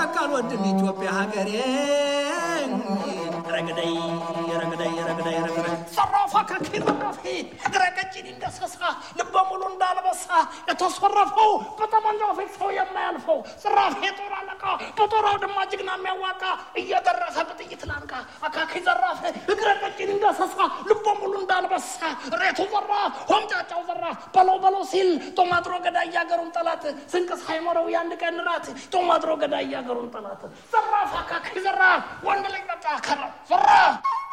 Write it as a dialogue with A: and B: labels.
A: በቃ አልወድም ኢትዮጵያ ሀገሬ ረግደይ ረግደይ ረግደይ ረግደይ
B: ዘራፋ ከኪረራፊ እግረ ቀጭን እንደሰሳ ልበ ሙሉ እንዳልበሳ የተሰረፈው በጠመንጃው ፊት ሰው የማያልፈው ዘራፍ የጦር አለቃ በጦር አውድማ ጀግና የሚያዋቃ እየደረሰ በጥይት ላንቃ አካኪ ዘራፍ እግረ ቀጭን እንደሰሳ ልበ ሙሉ እንዳልበሳ ሬቱ ዘራፍ ሆምጫጫው ዘራፍ በለው በለው ሲል ጦማጥሮ ገዳይ ያገሩን ጠላት ስንቅ ሳይኖረው የአንድ ቀን ራት ጦማጥሮ ገዳይ ያገሩን ጠላት ዘራፍ አካኪ ዘራፍ ወንድ ልጅ በቃ ከራ ዘራፍ